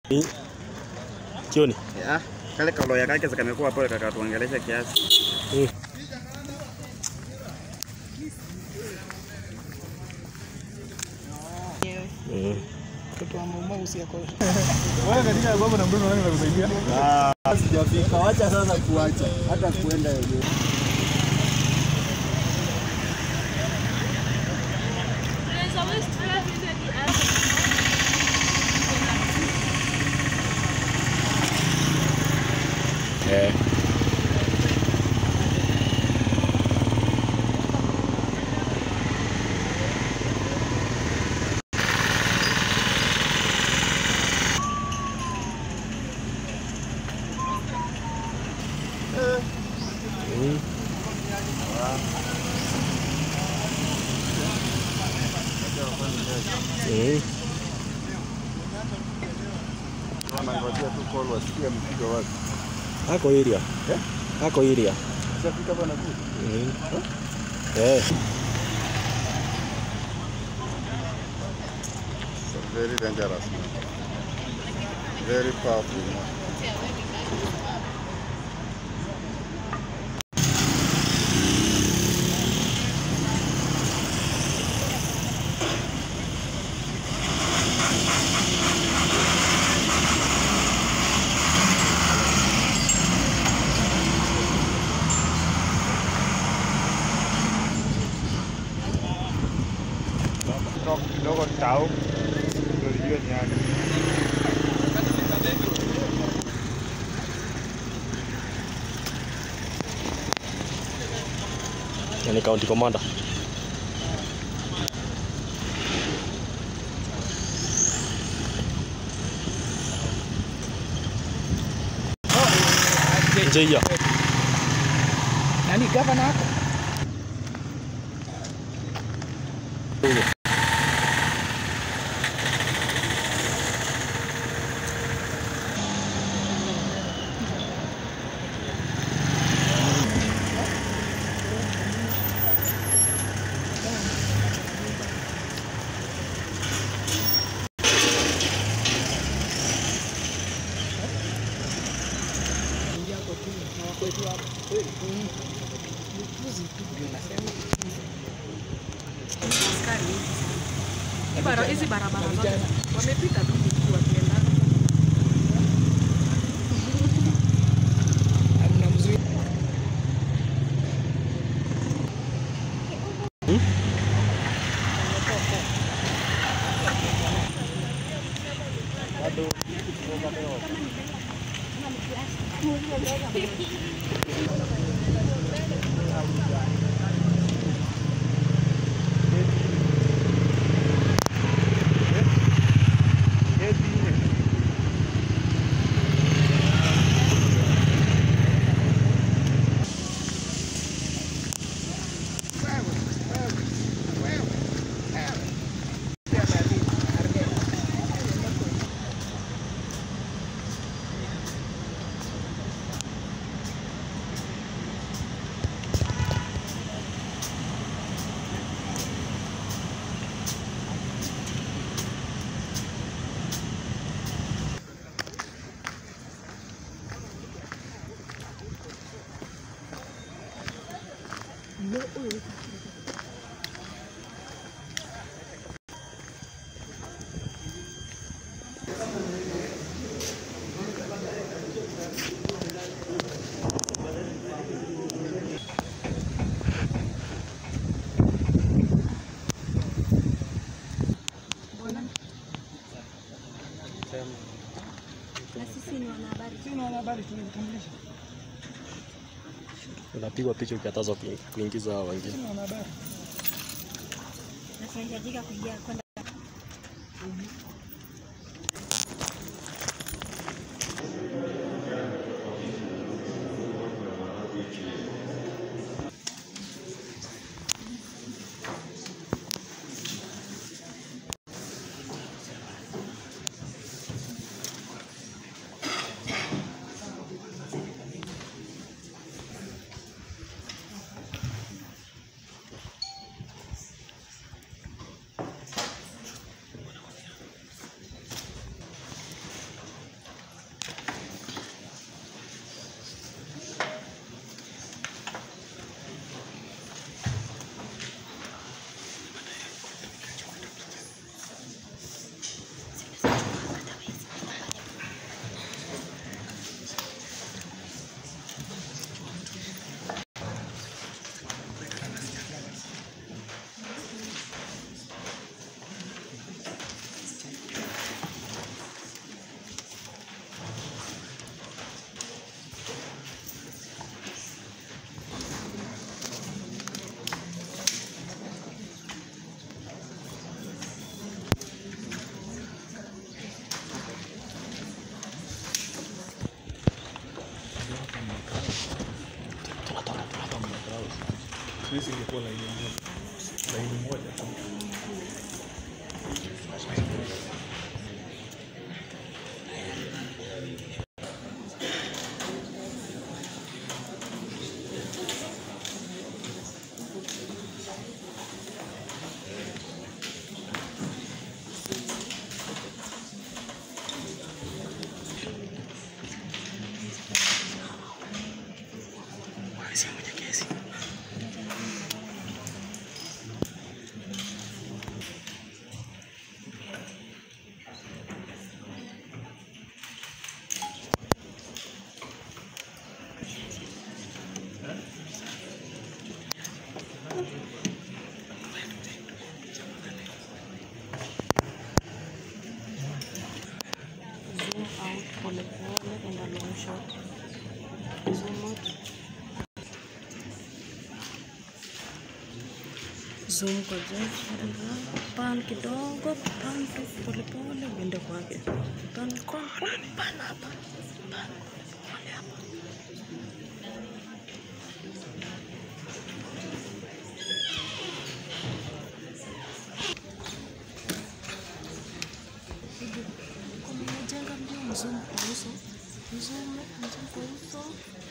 Jioni. Ah, kale kaloya kake kamekuwa pole kakatuongelesha kiasi. Mm. Mm. Mtoto wa mama usiako. Sijafika, wacha sasa kuacha hata kuenda yenyewe. There's always 12 in the other. Eh. Mm. Mm. Wanangojea tu call wasikie mpigo wapi. Ako area. Ako area. Sijafika bwana tu. Mm. Eh. So very dangerous man. Very powerful man. Kutoka kidogo tau ndio lijue ni aje. Yani county commander. Nje hiyo. Nani gavana hapo? askari wengi sana. Hii bara- Hizi barabara zote wamepita tu wakienda Hamna mzuri. Na sisi ni wanahabari. Sina habari tulitambulisha. Unapigwa picha ukikatazwa kui- kuingiza hao wengine. Sina habari. Na tunahitajika kuingia kwenda Sisi ingekuwa laini moja. Laini moja tu. Zoom out pole pole and a long shot. Zoom out. Zoom kwa juu. Pan kidogo, pan tu pole pole uende kwake. Pan kwa pan hapa. Pan pole hapa. Kwa mmoja ndio mzoom kwa uso. Mzoom, mzoom kwa uso.